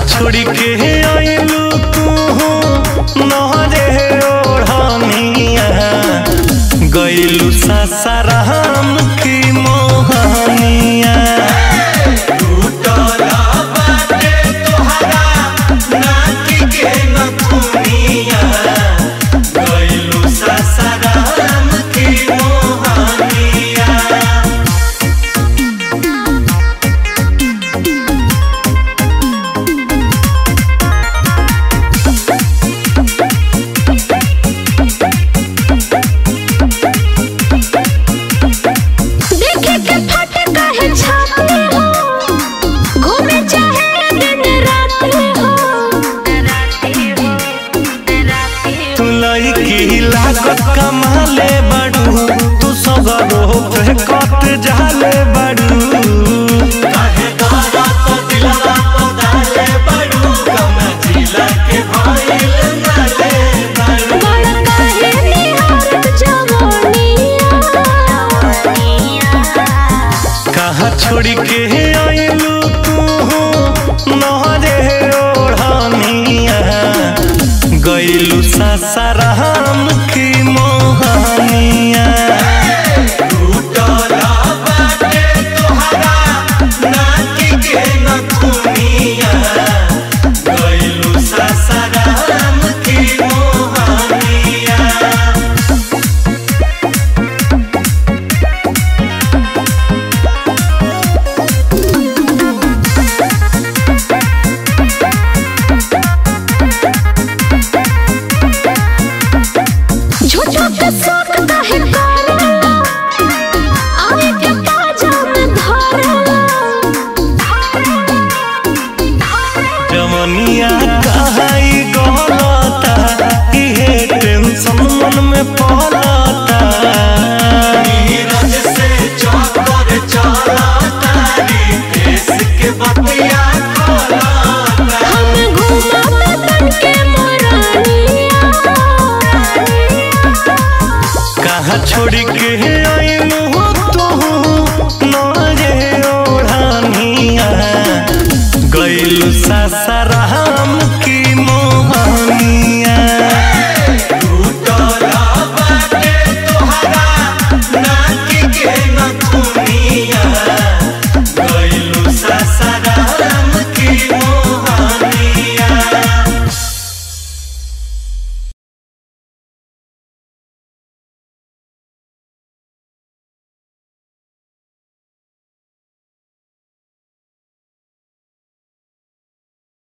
छोड़ के आइलू तू नहरे ओढ़निया गइलू सासाराम की मोहनिया सासाराम की मोहनिया देखे के फट काहे छाते हो घूमे चाहे दिन रात हो तू लड़की लागत कमाले बड़ू तू सगरो पे कट जाले बड़ू काहे करत दिलवा तो डाले बड़ू कम जिला के भइल नाले बड़ू बड़ काहे निहारत जवानिया कहाँ छोड़ के आइलू तू नहरे ओढ़निया गइलू सासाराम की मोहनिया सासाराम की मोहनिया झूठो के शौक काहे करेला आवे के पाजा में धरेला जवनिया कहाई गलता इहे टेंशन मन में पलता नीरज से चौकर चलता देश के बतिया खोलता हम घूमा तन के मोरानिया कहाँ छोड़ के